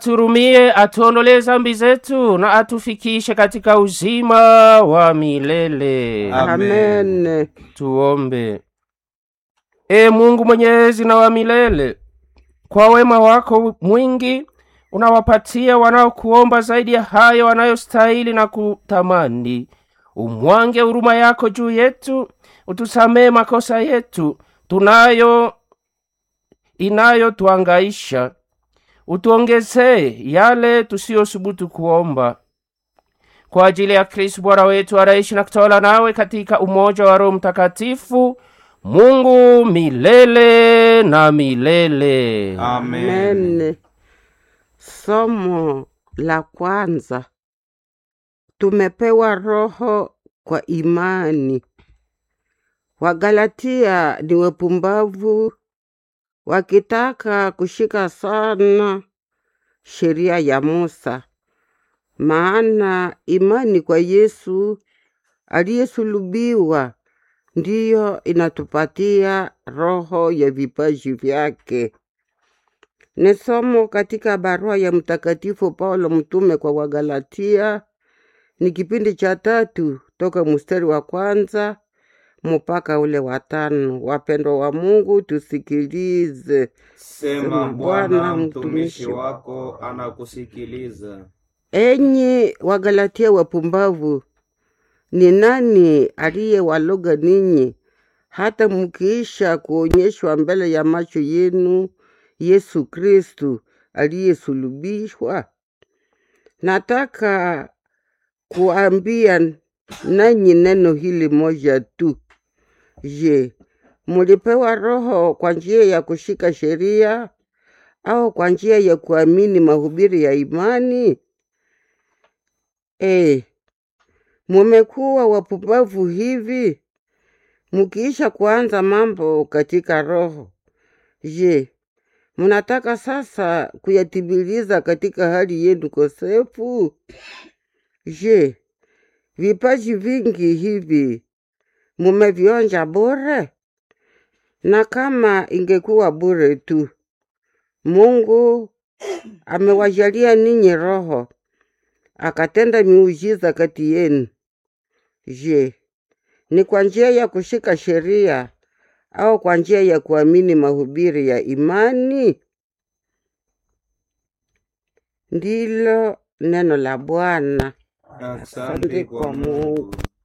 turumie, atuondolee zambi zetu na atufikishe katika uzima wa milele. Amen. Amen. Tuombe. E Mungu mwenyezi na wa milele, kwa wema wako mwingi unawapatia wanaokuomba zaidi ya hayo wanayostahili na kutamani. Umwange huruma yako juu yetu, utusamee makosa yetu tunayo inayotuangaisha, utuongezee yale tusiyosubutu kuomba kwa ajili ya Kristo Bwana wetu anaishi na kutawala nawe katika umoja wa Roho Mtakatifu, Mungu milele na milele. Amen. Amen. Somo la kwanza. Tumepewa roho kwa imani. Wagalatia ni wapumbavu wakitaka kushika sana sheria ya Musa, maana imani kwa Yesu aliyesulubiwa ndiyo inatupatia roho ya vipaji vyake. Ni somo katika barua ya Mtakatifu Paulo mtume kwa Wagalatia, ni kipindi cha tatu toka mstari wa kwanza mpaka ule wa tano. Wapendwa wa Mungu, tusikilize. Sema Bwana, mtumishi wako anakusikiliza. Enyi Wagalatia wapumbavu, ni nani aliyewaloga ninyi hata mkiisha kuonyeshwa mbele ya macho yenu Yesu Kristu aliyesulubishwa? Nataka kuambia nanyi neno hili moja tu. Je, mulipewa Roho kwa njia ya kushika sheria au kwa njia ya kuamini mahubiri ya imani? Eh, mumekuwa wapumbavu hivi mkiisha kuanza mambo katika roho. Je, mnataka sasa kuyatimiliza katika hali yenu kosefu? Je, vipaji vingi hivi mumevionja bure? Na kama ingekuwa bure tu, Mungu amewajalia ninyi Roho akatenda miujiza kati yenu. Je, ni kwa njia ya kushika sheria au kwa njia ya kuamini mahubiri ya imani? Ndilo neno la Bwana. Asante kwa Mungu.